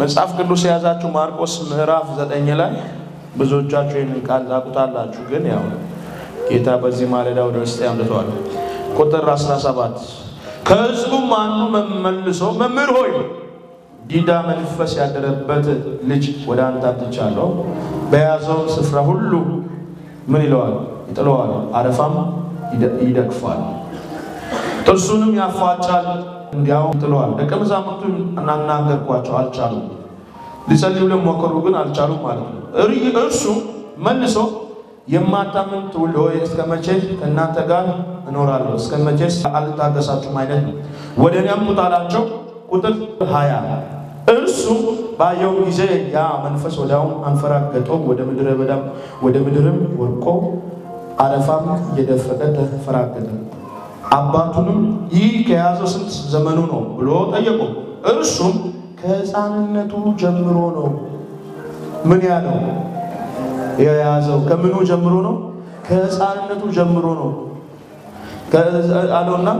መጽሐፍ ቅዱስ የያዛችሁ ማርቆስ ምዕራፍ ዘጠኝ ላይ ብዙዎቻችሁ ይህንን ቃል ታውቁታላችሁ፣ ግን ያው ጌታ በዚህ ማለዳ ወደ ውስጥ ያምልተዋል። ቁጥር 17 ከሕዝቡም አንዱ መልሶ መምህር ሆይ ዲዳ መንፈስ ያደረበት ልጅ ወደ አንተ አምጥቻለሁ፣ በያዘው ስፍራ ሁሉ ምን ይለዋል? ይጥለዋል፣ አረፋም ይደግፋል፣ ጥርሱንም ያፋጫል፣ እንዲያውም ይጥለዋል። ደቀ መዛሙርቱን እናናገርኳቸው አልቻሉም፣ ሊጸልዩ ለሞከሩ ግን አልቻሉም ማለት ነው። እርሱ መልሶ የማታምን ትውልድ ሆይ እስከ መቼ ከእናንተ ጋር እኖራለሁ? እስከ መቼስ አልታገሳችሁም? አይነት ነው። ወደ እኔ አምጡት አላቸው። ቁጥር ሀያ እርሱ ባየው ጊዜ ያ መንፈስ ወዲያውኑ አንፈራገጠው፣ ወደ ምድረ በዳም ወደ ምድርም ወድቆ አረፋም እየደፈቀ ተፈራገጠ። አባቱንም ይህ ከያዘው ስንት ዘመኑ ነው ብሎ ጠየቀው። እርሱም ከሕፃንነቱ ጀምሮ ነው። ምን ያለው የያዘው ከምኑ ጀምሮ ነው? ከሕፃንነቱ ጀምሮ ነው አለውና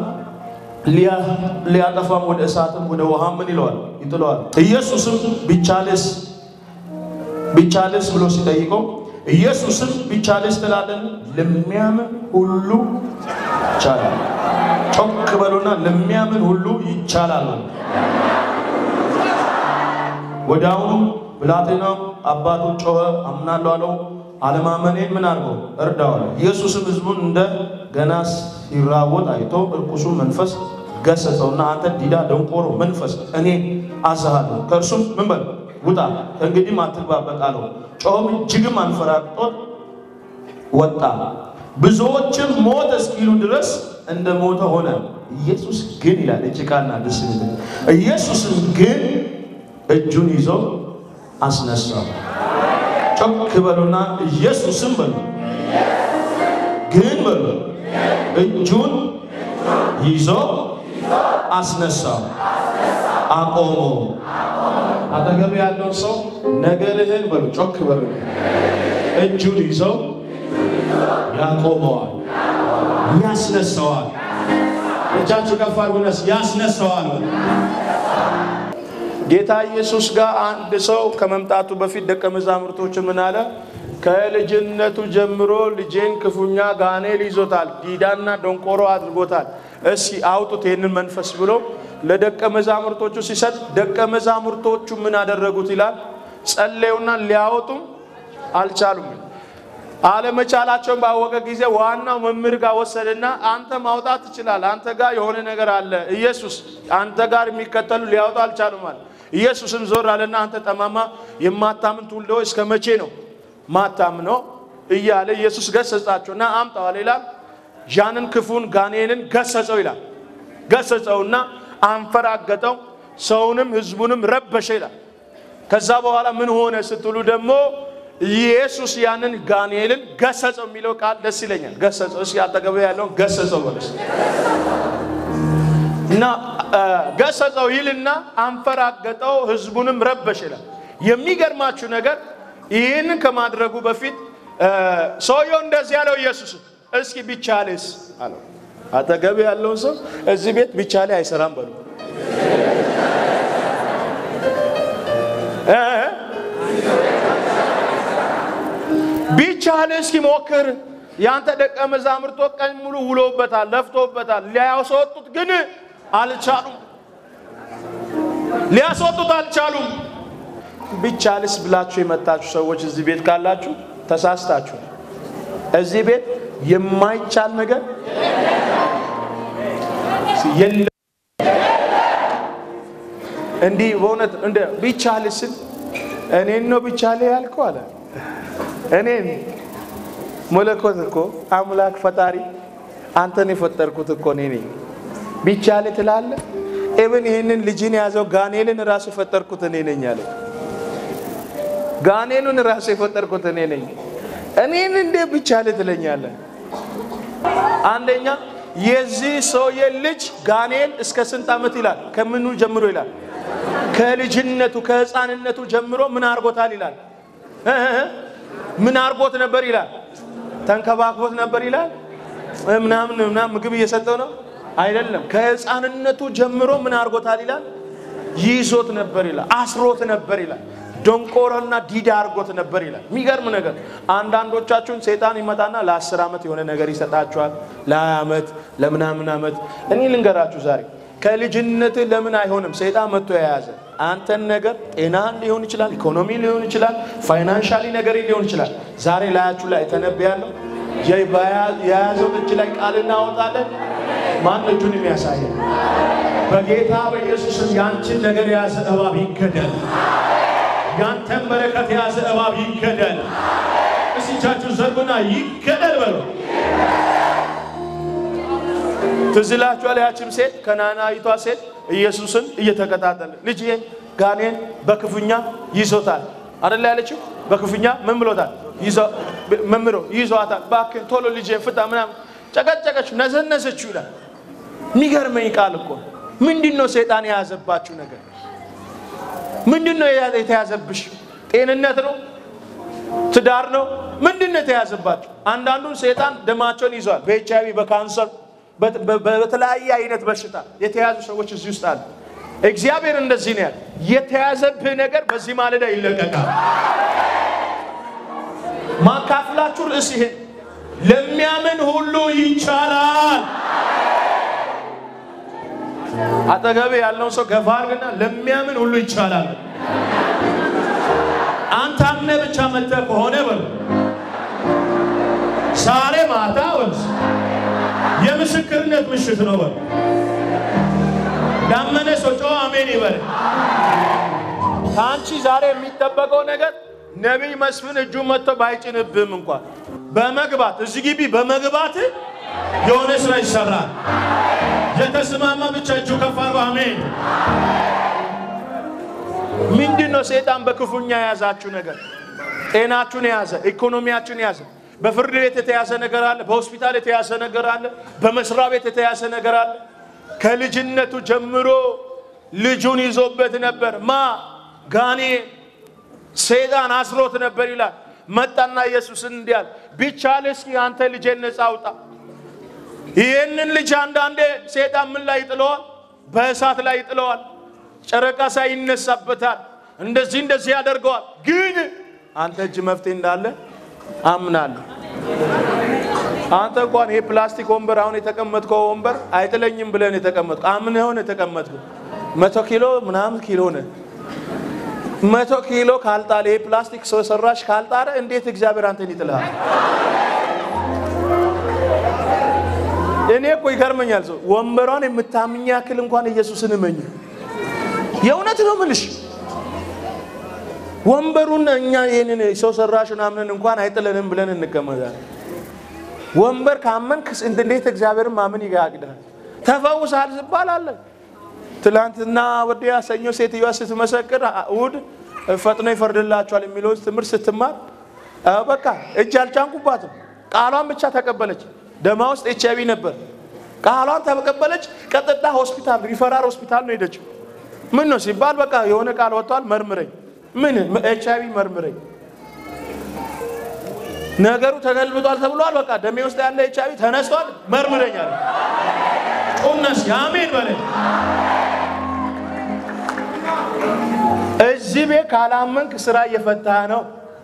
ሊያጠፋም ወደ እሳትም ወደ ውሃም ምን ይለዋል ይጥለዋል። ኢየሱስም ቢቻልስ ቢቻልስ ብሎ ሲጠይቀው ኢየሱስም ቢቻልስ ትላለን ለሚያምን ሁሉ ይቻላል። ጮክ በሉና ለሚያምን ሁሉ ይቻላል። ወዲያውኑ ብላቴናው አባቱ ጮኸ፣ አምናለሁ አለው። አለማመኔን ምን አድርገው እርዳዋል። ኢየሱስም ሕዝቡን እንደ ገና ሲራወጥ አይቶ እርኩሱ መንፈስ ገሰጸውና አንተ ዲዳ ደንቆሮ መንፈስ እኔ አዝሃለሁ፣ ከእርሱም ምን በል ውጣ፣ ከእንግዲህም አትግባበት አለው። ጮኸም እጅግም አንፈራግጦት ወጣ። ብዙዎችም ሞተ እስኪሉ ድረስ እንደ ሞተ ሆነ። ኢየሱስ ግን ይላል እጭቃና ደስ ኢየሱስም ግን እጁን ይዞ አስነሳው። ጮክ በሉና ኢየሱስም በሉ ግን በሉ እጁን ይዞ አስነሳው፣ አቆሞ። አጠገብ ያለው ሰው ነገርህን በሉ ጮክ በሉ እጁን ይዞ ያቆመዋል፣ ያስነሳዋል። እጃችሁ ከፍ አድርጉና ያስነሳዋል። ጌታ ኢየሱስ ጋር አንድ ሰው ከመምጣቱ በፊት ደቀ መዛሙርቶች ምን አለ? ከልጅነቱ ጀምሮ ልጄን ክፉኛ ጋኔል ይዞታል፣ ዲዳና ደንቆሮ አድርጎታል። እስኪ አውጡት ይህንን መንፈስ ብሎ ለደቀ መዛሙርቶቹ ሲሰጥ ደቀ መዛሙርቶቹ ምን አደረጉት ይላል? ጸለዩና ሊያወጡም አልቻሉም። አለመቻላቸውን ባወቀ ጊዜ ዋናው መምህር ጋር ወሰደና አንተ ማውጣት ትችላለህ፣ አንተ ጋር የሆነ ነገር አለ። ኢየሱስ አንተ ጋር የሚከተሉ ሊያወጡ አልቻሉም አለ። ኢየሱስም ዞር አለና አንተ ጠማማ የማታምን ትውልድ ሆይ እስከ መቼ ነው ማታምነው? እያለ ኢየሱስ ገሰጻቸው እና አምጣዋል ይላል። ዣንን ክፉን ጋኔንን ገሰጸው ይላል። ገሰጸውና አንፈራገጠው፣ ሰውንም ህዝቡንም ረበሸ ይላል። ከዛ በኋላ ምን ሆነ ስትሉ ደግሞ ኢየሱስ ያንን ጋኔልን ገሰጸው የሚለው ቃል ደስ ይለኛል። ገሰጸው እስኪ አጠገብ ያለውን ገሰጸው በለስ እና ገሰጸው ይልና አንፈራገጠው፣ ህዝቡንም ረበሽ ይላል። የሚገርማችሁ ነገር ይህንን ከማድረጉ በፊት ሰውየው እንደዚህ ያለው ኢየሱስ እስኪ ቢቻልስ አለው። አጠገብ ያለውን ሰው እዚህ ቤት ቢቻሌ አይሰራም በሉ ቢቻል እስኪ ሞክር። ያንተ ደቀ መዛሙርቶ ቀን ሙሉ ውሎበታል፣ ለፍቶበታል። ሊያስወጡት ግን አልቻሉም። ሊያስወጡት አልቻሉም። ቢቻልስ ብላችሁ የመጣችሁ ሰዎች እዚህ ቤት ካላችሁ ተሳስታችሁ። እዚህ ቤት የማይቻል ነገር የለም። እንዲህ በእውነት እንደ ቢቻልስን እኔን ነው ቢቻል ያልከው አለ እኔን መለኮት እኮ አምላክ ፈጣሪ አንተን የፈጠርኩት እኮ እኔ ነኝ። ቢቻል ትላለህ። ኤብን ይህንን ልጅን የያዘው ጋኔልን ራሱ የፈጠርኩት እኔ ነኝ አለ። ጋኔሉን ራሱ የፈጠርኩት እኔ ነኝ። እኔን እንዴ ቢቻል ትለኛለህ? አንደኛ የዚህ ሰውዬ ልጅ ጋኔል እስከ ስንት ዓመት ይላል? ከምኑ ጀምሮ ይላል? ከልጅነቱ ከህፃንነቱ ጀምሮ ምን አድርጎታል ይላል? ምን አርጎት ነበር ይላል? ተንከባክቦት ነበር ይላል? ምናምን ምናምን ምግብ እየሰጠው ነው አይደለም። ከህፃንነቱ ጀምሮ ምን አርጎታል ይላል? ይዞት ነበር ይላል። አስሮት ነበር ይላል። ደንቆሮና ዲዳ አድርጎት ነበር ይላል። የሚገርም ነገር አንዳንዶቻችሁን ሰይጣን ይመጣና ለአስር ዓመት የሆነ ነገር ይሰጣችኋል፣ ለሀያ ዓመት ለምናምን ዓመት። እኔ ልንገራችሁ ዛሬ ከልጅነት ለምን አይሆንም ሰይጣን መጥቶ የያዘ አንተን ነገር ጤናህን ሊሆን ይችላል፣ ኢኮኖሚ ሊሆን ይችላል፣ ፋይናንሻሊ ነገር ሊሆን ይችላል። ዛሬ ላያችሁ ላይ ተነብያለሁ። የያዘው እጅ ላይ ቃል እናወጣለን። ማን እጁን የሚያሳየን? በጌታ በኢየሱስም ያንቺን ነገር የያዘ እባብ ይገደል። ያንተን በረከት የያዘ እባብ ይገደል። እስቻችሁ ዘርጉና ይገደል በሉ። ትዝ ይላችኋል ያችም ሴት ከናናዊቷ ሴት ኢየሱስን እየተከታተለ ልጅ ጋኔን በክፉኛ ይዞታል አደላ ያለችው በክፉኛ ምን ብሎታል? መምሮ ይዟታል። እባክህን ቶሎ ልጅ ፍታ ምናምን ጨቀጨቀች፣ ነዘነዘችው ይላል። የሚገርመኝ ቃል እኮ ምንድን ነው ሰይጣን የያዘባችሁ ነገር? ምንድን ነው የተያዘብሽ? ጤንነት ነው? ትዳር ነው? ምንድን ነው የተያዘባችሁ? አንዳንዱን ሰይጣን ደማቸውን ይዟል። በኤች አይቪ በካንሰር በተለያየ አይነት በሽታ የተያዙ ሰዎች እዚህ ውስጥ አሉ። እግዚአብሔር እንደዚህ ነው ያለ፣ የተያዘብህ ነገር በዚህ ማለዳ ይለቀቃል። ማካፍላችሁ ርዕስ ይሄን ለሚያምን ሁሉ ይቻላል። አጠገብ ያለውን ሰው ገፋ አድርግና ለሚያምን ሁሉ ይቻላል። አንተ አምነህ ብቻ መጥተህ ከሆነ በሉ ዛሬ ማታ ወንዝ የምስክርነት ምሽት ነው በሉ ዳመነ ሰው ጮኸ አሜን ይበል። ከአንቺ ዛሬ የሚጠበቀው ነገር ነቢይ መስፍን እጁ መጥቶ ባይጭንብህም እንኳን በመግባት እዚህ ግቢ በመግባት የሆነ ስራ ይሰራል። የተስማማ ብቻ እጁ ከፍ አድርጎ አሜን። ምንድን ነው ሰይጣን በክፉኛ የያዛችሁ ነገር? ጤናችሁን የያዘ ኢኮኖሚያችሁን የያዘ በፍርድ ቤት የተያዘ ነገር አለ። በሆስፒታል የተያዘ ነገር አለ። በመስሪያ ቤት የተያዘ ነገር አለ። ከልጅነቱ ጀምሮ ልጁን ይዞበት ነበር። ማ ጋኔ ሰይጣን አስሮት ነበር ይላል። መጣና ኢየሱስን እንዲህ አለ፣ ቢቻል እስኪ አንተ ልጄን ነፃ አውጣ። ይህንን ልጅ አንዳንዴ ሰይጣን ምን ላይ ይጥለዋል? በእሳት ላይ ይጥለዋል። ጨረቃ ሳይ ይነሳበታል። እንደዚህ እንደዚህ ያደርገዋል። ግን አንተ እጅ መፍትሄ እንዳለ አምናለሁ። አንተ እንኳን ይሄ ፕላስቲክ ወንበር አሁን የተቀመጥከው ወንበር አይጥለኝም ብለን የተቀመጥከው አምነህ ሆነ የተቀመጥከው መቶ ኪሎ ምናምን ኪሎ ነ መቶ ኪሎ ካልጣለ ይሄ ፕላስቲክ ሰው ሰራሽ ካልጣረ እንዴት እግዚአብሔር አንተን ይጥልሃል? እኔ እኮ ይገርመኛል። ሰው ወንበሯን የምታምኝ ያክል እንኳን ኢየሱስን እመኝ። የእውነት ነው ምልሽ ወንበሩን እኛ ይህንን ሰው ሰራሽ ምናምንን እንኳን አይጥለንም ብለን እንቀመጣለን። ወንበር ካመንክ እንዴት እግዚአብሔርን ማመን ይጋግዳል። ተፈውሳል ዝባል አለ። ትላንትና ወዲያ ሰኞ ሴትዮዋ ስትመሰክር እሑድ ፈጥኖ ይፈርድላቸዋል የሚለው ትምህርት ስትማር በቃ እጅ አልጫንኩባትም። ቃሏን ብቻ ተቀበለች። ደማ ውስጥ ኤች አይቪ ነበር። ቃሏን ተቀበለች። ቀጥታ ሆስፒታል ሪፈራል ሆስፒታል ነው ሄደችው። ምን ነው ሲባል በቃ የሆነ ቃል ወጥቷል፣ መርምረኝ። ምን ኤች አይቪ መርምረኝ ነገሩ ተገልብጧል ተብሏል። በቃ ደሜ ውስጥ ያለ ኤች አይቪ ተነስቷል፣ መርምረኛል። ቁነስ የአሜን በለ እዚህ ቤት ካላመንክ ስራ እየፈታህ ነው።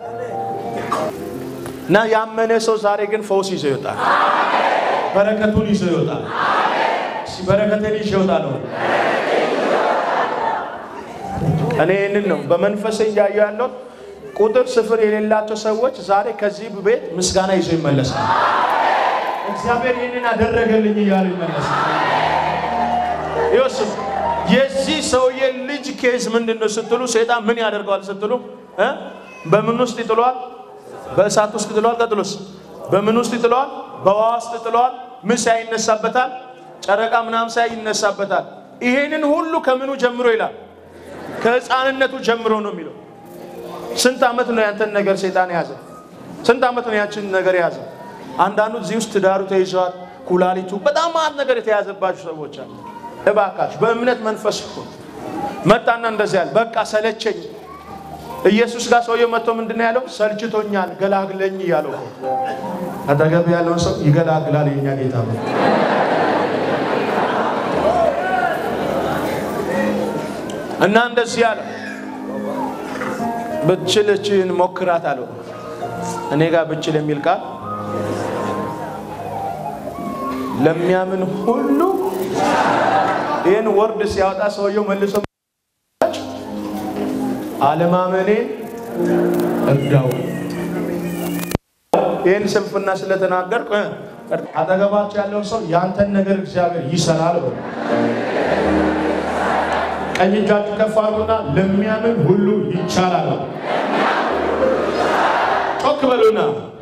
እና ያመነ ሰው ዛሬ ግን ፈውስ ይዞ ይወጣል። በረከቱን ይዞ ይወጣል። በረከትን ይዞ ይወጣል። እኔ ይህንን ነው በመንፈስ እያየሁ ያለው ቁጥር ስፍር የሌላቸው ሰዎች ዛሬ ከዚህ ቤት ምስጋና ይዞ ይመለሳል። እግዚአብሔር ይህንን አደረገልኝ እያሉ ይመለሳል። ይወስም የዚህ ሰውዬ ልጅ ኬዝ ምንድን ነው ስትሉ፣ ሰይጣን ምን ያደርገዋል ስትሉ፣ በምን ውስጥ ይጥለዋል? በእሳት ውስጥ ይጥለዋል። ቀጥሎስ በምን ውስጥ ይጥለዋል? በውሃ ውስጥ ይጥለዋል። ምን ሳይ ይነሳበታል? ጨረቃ ምናምን ሳይ ይነሳበታል። ይሄንን ሁሉ ከምኑ ጀምሮ ይላል? ከህፃንነቱ ጀምሮ ነው የሚለው ስንት ዓመት ነው ያንተን ነገር ሰይጣን የያዘ? ስንት ዓመት ነው ያችን ነገር የያዘ? አንዳንዱ እዚህ ውስጥ ትዳሩ ተይዘዋል፣ ኩላሊቱ፣ በጣም ማት ነገር የተያዘባችሁ ሰዎች አሉ። እባካችሁ በእምነት መንፈስ እኮ መጣና እንደዚህ ያለ በቃ ሰለቸኝ። ኢየሱስ ጋር ሰውየው መጥቶ ምንድን ነው ያለው? ሰልችቶኛል፣ ገላግለኝ እያለው አጠገብ ያለውን ሰው ይገላግላል የኛ ጌታ ነው። እና እንደዚህ አለ፣ ብችል እችን ሞክራት አለው። እኔ ጋር ብችል የሚል ቃል ለሚያምን ሁሉ ይህን ወርድ ሲያወጣ ሰውየው መልሶ አለማመኔ እርዳው። ይህን ስንፍና ስለተናገርኩ አጠገባቸው ያለው ሰው ያንተን ነገር እግዚአብሔር ይሰራል በሉ። ቀኝ እጃችሁ ከፍ አድርጉና ለሚያምን ሁሉ ይቻላል። ጮክ በሉና